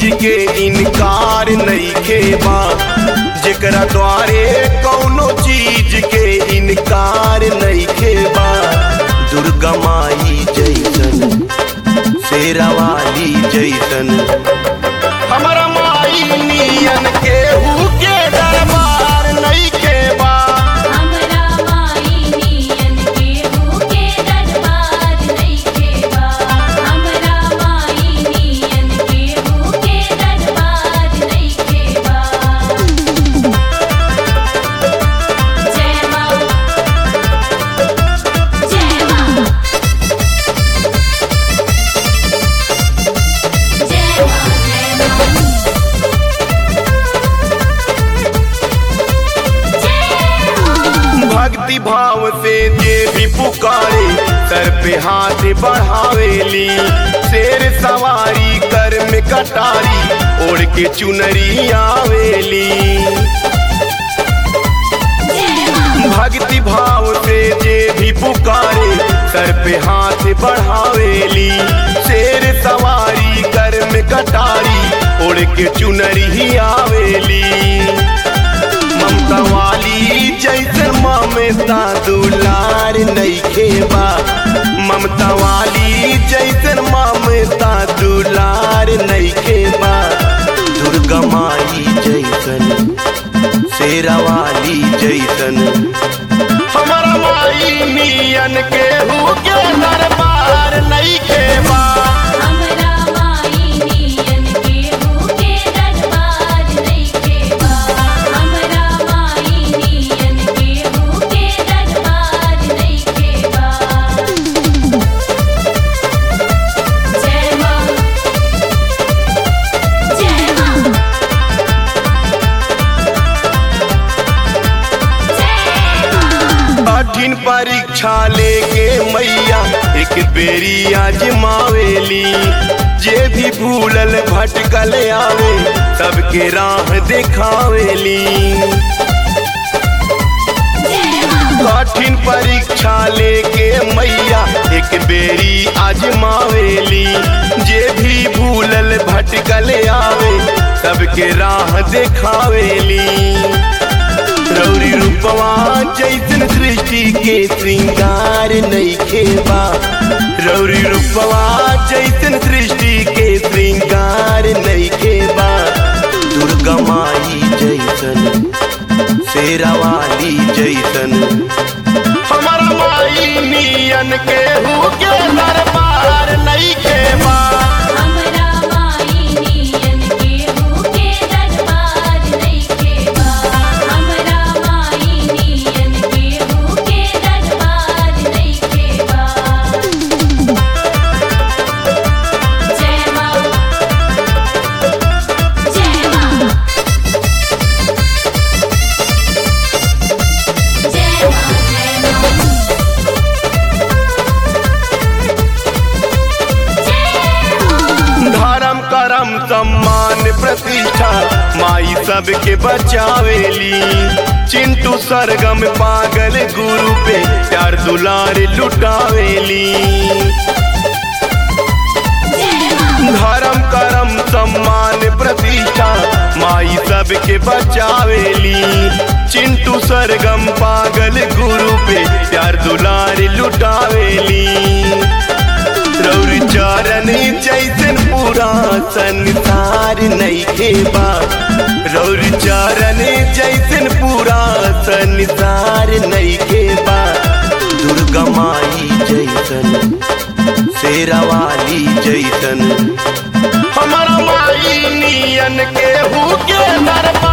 के इनकार नइखे बा जेकरा द्वारे कौनो चीज के इनकार नइखे बा दुर्गा माई जैसन शेरावाली जैसन हमारा माई नियन केहू के दरबार नइखे बा हमरा माई नियन केहू के दरबार नइखे बा हमरा माई नियन केहू के दरबार नइखे बा जय मां जय मां जय मां जय मां जय मां भक्ति भाव से जे भी पुकारे सर पे हाथ बढ़ावेली शेर सवारी कर में कटारी ओढ़ के चुनरी आवेली भक्ति भाव से जे भी पुकारे सर पे हाथ बढ़ावेली शेर सवारी कर में कटारी ओढ़ के चुनरी आवेली ममता वाली जैसन ममता दुलार नइखे बा ममता वाली जैसन ममता दुलार नइखे बा दुर्गा माई जैसन शेरावाली जैसन हमारा माई नियन केहू के दरबार नइखे बा हमरा माई नियन केहू के दरबार नइखे बा हमरा माई नियन केहू के दरबार नइखे बा जय मां जय मां जय मां कठिन परीक्षा लेके मैया एक बेरी आजमावेली जे भी भूलल भटकल आवे सबके राह देखावेली कठिन परीक्षा लेके मैया एक बेरी आजमावेली जे भी भूलल भटकल आवे सबके राह देखावेली रौरी रूपवा जैसन सृष्टि के श्रृंगार नइखे बा रौरी रूपवा जैसन सृष्टि के श्रृंगार नइखे बा दुर्गा माई जैसन शेरावाली जैसन हमारा माई नियन केहू के दरबार नइखे बा हमरा माई नियन केहू के दरबार नइखे बा हमरा माई नियन केहू के दरबार नइखे बा जय मां जय मां जय मां जय मां जय मां धर्म करम सम्मान प्रतिष्ठा माई सबके बचावेली चिंटू सरगम पागल गुरु पे प्यार दुलार लुटावेली धर्म करम सम्मान प्रतिष्ठा माई सबके बचावेली चिंटू सरगम पागल गुरु पे प्यार दुलार लुटावेली रौर चरण जैसन पूरा संसार नइखे बा रौर चरण जैसन पूरा संसार नइखे बा दुर्गा माई जैसन शेरावाली जैसन हमारा माई नियन केहू के दरबार